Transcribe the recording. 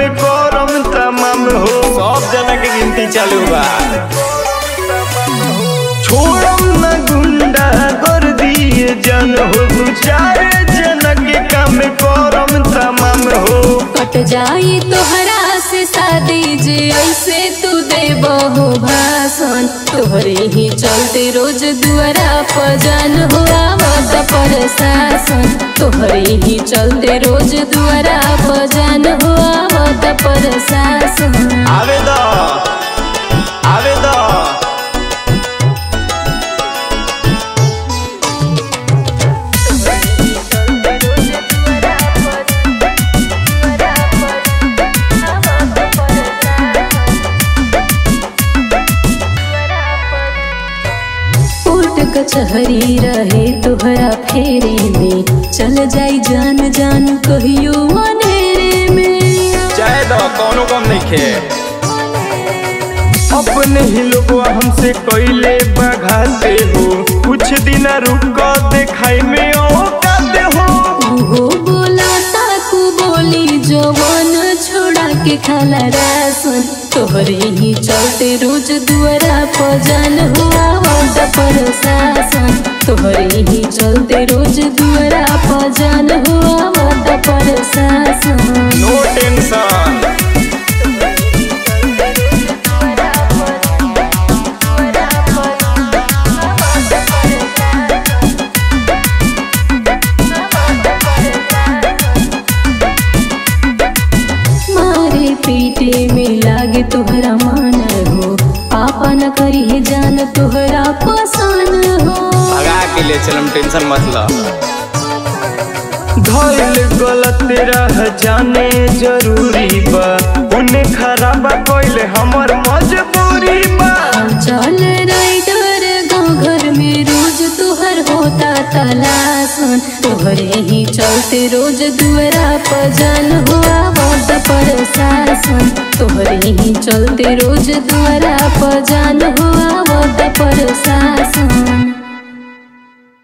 करम तमाम हो सब जना के गिनती चालू बा छोड़म न गुंडा कर दिए जन हो दू चार जना के काम करम तमाम हो कट जाई तोहरा से शादी जे ऐसे तू दे बहु भाषण तोहरे ही चलते रोज दुआरा पजन हो आवत पर शासन तोहरे ही चलते रोज दुआरा पजन हो आवत पर शासन आवे द आवे द कोर्ट कचहरी रहे तोहरा फेरे में चल जाई जान जान कहियो अनेरे में चाहे द कोनो कम नहीं खे अपने ही लोग हमसे कैले बघाते हो कुछ दिन रुक देखाई में औकाते हो उहो बोला ताकू बोली जवन छोड़ा के खाला रासन तोहरे ही चलते रोज दुआरा पजन हुआ वंद पर शासन तोहरे ही चलते रोज दुआरा पजन हुआ वंद पर शासन नो टेंशन मारे पीटे में लागे तोहरा मान हो पापा न करी है जान तोहरा पसंद हो भगा के ले चलम टेंशन मत ल धैल गलत रह जाने जरूरी बा उन्हें खराब कैले हमर मजबूरी बा चल राइडर गाँव घर में रोज तोहर होता तलासन तोहरे ही चलते रोज दुआरा पजन हुआ वद पर शासन तोहरे ही चलते रोज दुआरा पजन हुआ वद पर शासन